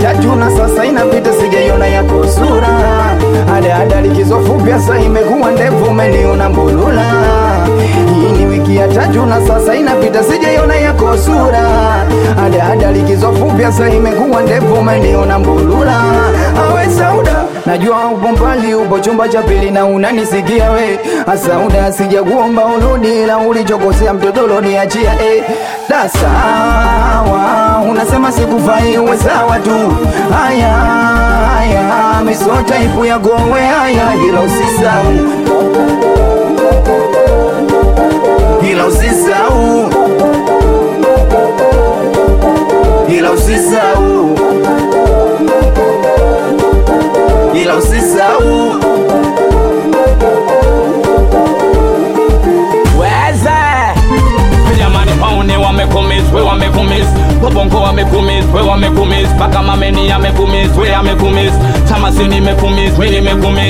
tatu na sasa inapita sijaiona yako sura ada ada likizo fupi sasa imekuwa ndefu umeniona mbulula hii ni wiki ya tatu na sasa inapita sijaiona yako sura ada ada likizo fupi sasa imekuwa ndefu umeniona mbulula awe sauda najua upo mbali upo chumba cha pili na unanisikia we asauda sijakuomba urudi la ulichokosea mtoto loniachia eh. da sawa unasema sikufai uwe sawa tu haya haya misota ipu ya gowe haya ila usisau ila usisau ila usisau ila usisau weze jamani paone wamekumis we wamekumis wabongo wamekumis we wamekumis mpaka mameni amekumis we amekumis tamasini mekumis we nimekumis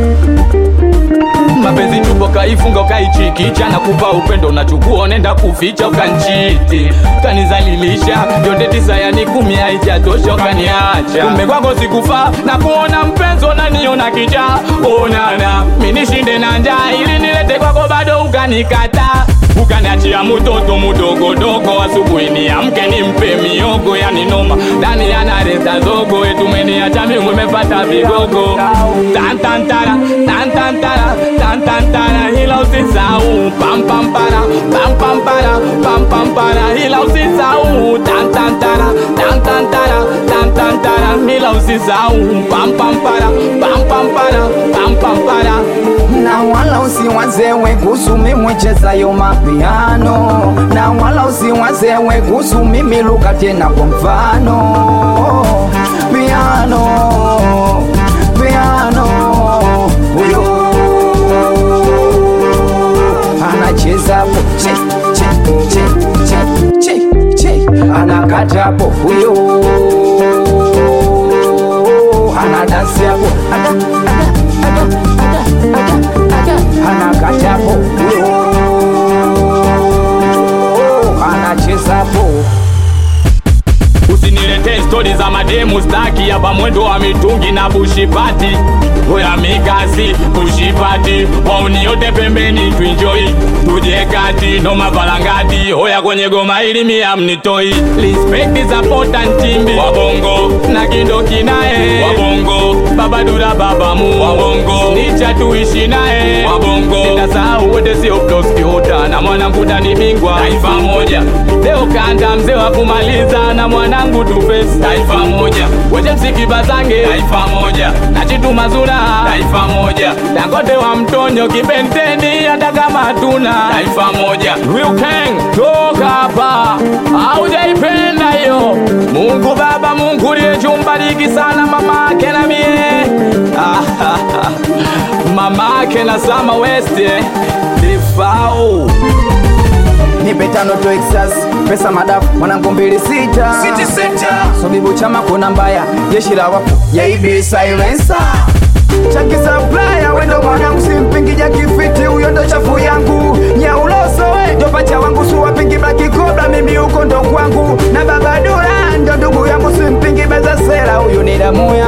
mapenzi tupo kaifunga ukaichiki chana kupa upendo nachukua nenda kuficha ukanchiti kanizalilisha yote tisa yani kumi haijatosha ukaniacha kumbe kwako sikufaa na kuona mpenzi unaniona kicha onana minishinde na njaa ili nilete kwako bado ukanikata ukaniachia mutoto mudogodogo asubuhi niamke nimpe miogo yani noma ndani yanareta zogo etumeniacha mingwe mepata vigogo tantantara tantantara tantantara ila usisau pampampara pampampara pampampara ila usisau tantantara tantantara tantantara ila usisau pampampara pampampara pampampara na wala usiwazewe kuhusu mimi mchezayo mapiano na wala usiwazewe kuhusu mimi luka tena kwa mfano piano piano huyo anachezapo che che che che che che anakatapo huyo anadansi hapo ada ada ada ada ada anakatapo huyo anachezapo usinilete stori za mademu staki hapa mwendo wa mitungi na bushipati oya mikasi bushipati wauniote pembeni tuinjoi tuje kati no mavalangati oya kwenye goma ili mia mnitoi respect zapota ntimbi wabongo na kindoki naye wabongo babadura babamu wabongo nicha tuishi naye wabongo nitasahau wote sio proskiota na mwanangu dani bingwa taifa moja leo kanda mzee wa kumaliza na mwanangu tufesi taifa moja wote msiki bazange taifa moja na chitu mazuna taifa moja dangote wa mtonyo kibenteni hata kama tuna taifa moja Real King toka hapa aujaipenda hiyo Mungu Baba Mungu liyechumbariki sana mama ake na mie mama ake na Sama West eh. Defao nipe tano to excess pesa madafu mwanangu mbili sita sobibu chama kuna mbaya jeshi la wapu yaibi silencer chaki supplier wendo mwanangu simpingi jakifiti huyo ndo chafu yangu nyauloso we ndo pacha wangu suwapingi blaki kobra mimi huko ndo kwangu na baba dura ndo ndugu yangu simpingi beza sera huyu ni damu